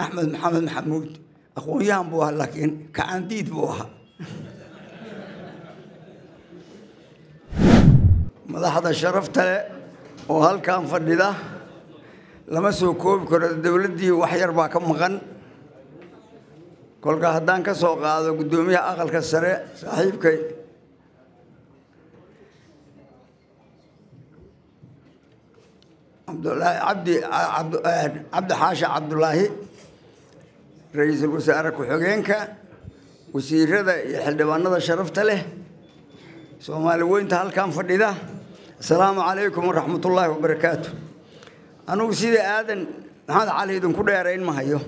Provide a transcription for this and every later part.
axmed maxamed maxamuud aqoon-yahan buu ahaa laakiin kacaandiid buu ahaa madaxda sharafta leh oo halkan fadhida lama soo koobi karo dowladdii wax yar baa ka maqan kolka haddaan ka soo qaado guddoomiyaha aqalka sare saaxiibkay cabdulaahi cabdi cabdi xaashi cabdulaahi ra-iisul wasaare ku-xigeenka wasiirada iyo xildhibaanada sharafta leh soomaali weynta halkan fadhida asalaamu calaykum waraxmatullaahi wabarakaatu anugu sida aadan maxamed cali idinku dheerayn ma hayo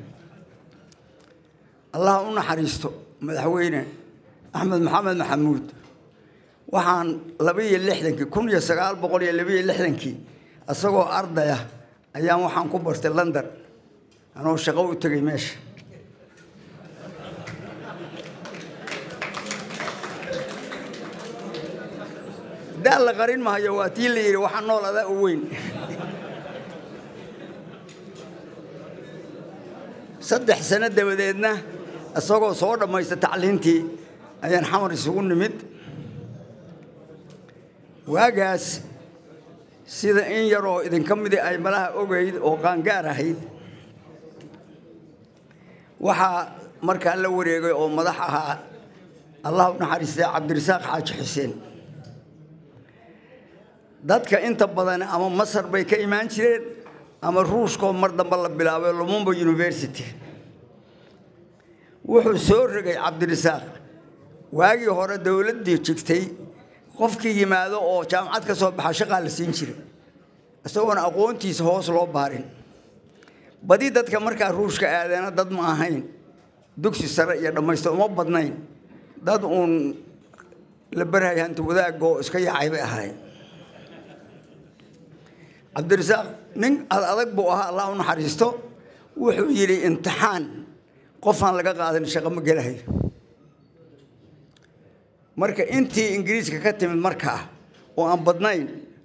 allah u naxariisto madaxweyne axmed maxamed maxamuud waxaan labaiyo lixdankii kun iyo sagaal boqol iyo labaiyo lixdankii isagoo ardaya ayaan waxaan ku bartay london anoo shaqo u tegay meesha daa la qarin mahayo waa tii la yidhi waxaa nool adaa u weyn saddex sano dabadeedna isagoo soo dhammaysta tacliintii ayaan xamar isugu nimid waagaas sida in yaroo idinka midi ay malaha ogayd oo qaangaar ahayd waxaa markaa la wareegay oo madax ahaa allah u naxariistay cabdirasaaq xaaji xuseen dadka inta badan ama masar bay ka imaan jireen ama ruushkoo mar dambe la bilaabay lumumba university wuxuu soo rogay cabdirasaaq waagii hore dowladdii jigtay qofkii yimaado oo jaamacad ka soo baxa shaqaa la siin jiray isagoona aqoontiisa hoos loo baarin badi dadka markaa ruushka aadeena dad ma ahayn dugsi sare iyo dhammaysta uma badnayn dad uun la barhay hanti wadaagga oo iska yaacay bay ahayn cabdirasaaq nin ad adag buu ahaa allah u naxariisto wuxuu yidhi imtixaan qofaan laga qaadan shaqo ma gelahayo marka intii ingiriiska ka timid markaa oo aan badnayn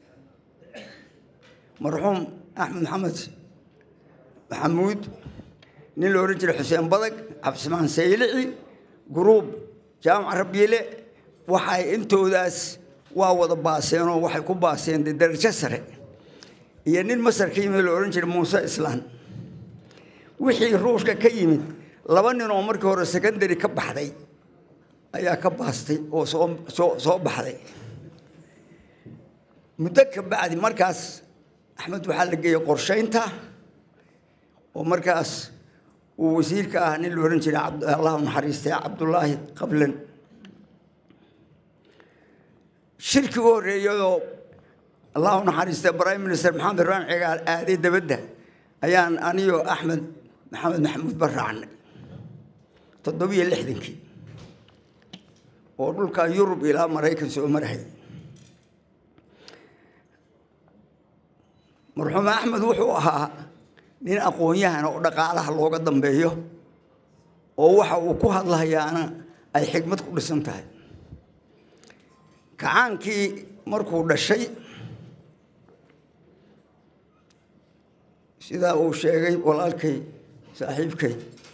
marxuum axmed maxamed maxamuud nin la odhan jiray xuseen badag cabdismaan saylici guruub jaamac rabiile waxay intoodaas waa wada baaseenoo waxay ku baaseen dee darajo sare iyo nin masar ka yimid la odhan jiray muuse islaan wixii ruushka ka yimid laba nin oo markii hore secondary ka baxday ayaa ka baastay oo soo soo soo baxday muddo ka bacdi markaas axmed waxaa la geeyey qorshaynta oo markaas uu wasiirka ah nin la odhan jiray allah u naxariistay cabdullaahi qablan shirkii u horreeyadoo allah u naxariistay prime minister maxamed ibrahim cigaal aaday dabadda ayaan aniyo axmed maxamed maxamuud ba raacnay toddobiyo lixdankii oo dhulka yurub ilaa maraykan soo marahay marxuum axmed wuxuu ahaa nin aqoon-yahan oo dhaqaalaha looga dambeeyo oo waxa uu ku hadlahayaana ay xigmad ku dhisan tahay kacaankii markuu dhashay sidaa uu sheegay walaalkay saaxiibkay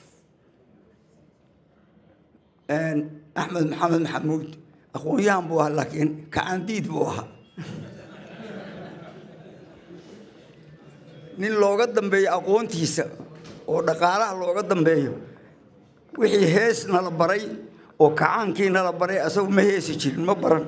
axmed maxamed maxamuud aqoon-yahan buu ahaa laakiin kacaandiid buu ahaa nin looga dambeeyo aqoontiisa oo dhaqaalaha looga dambeeyo wixii hees nala baray oo kacaankii nala baray asagu ma heesi jirin ma baran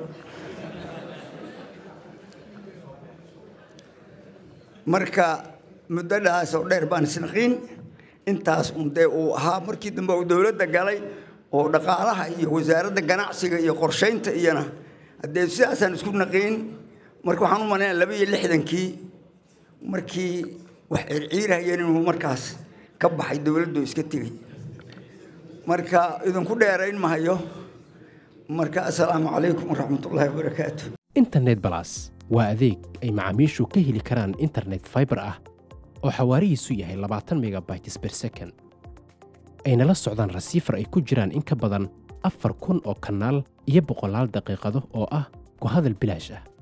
marka muddadaas oo dheer baan isnaqiin intaas un dee uu ahaa markii dambe uu dowladda galay oo dhaqaalaha iyo wasaaradda ganacsiga iyo qorshaynta iyona haddee sidaasaan isku naqiin marka waxaan u malaynaa laba iyo lixdankii markii wax circiirahayeen inuu markaas ka baxay dowladdu iska tegey marka idinku dheerayn mahayo marka assalaamu calaykum waraxmatullaahi wabarakaatu internet balas waa adeeg ay macaamiishu ka heli karaan internet fiber ah oo xawaarihiisu yahay labaatan megabytes per second ayna la socdaan rasiifar ay ku jiraan in ka badan afar kun oo kanaal iyo boqolaal daqiiqado oo ah ku hadal bilaash ah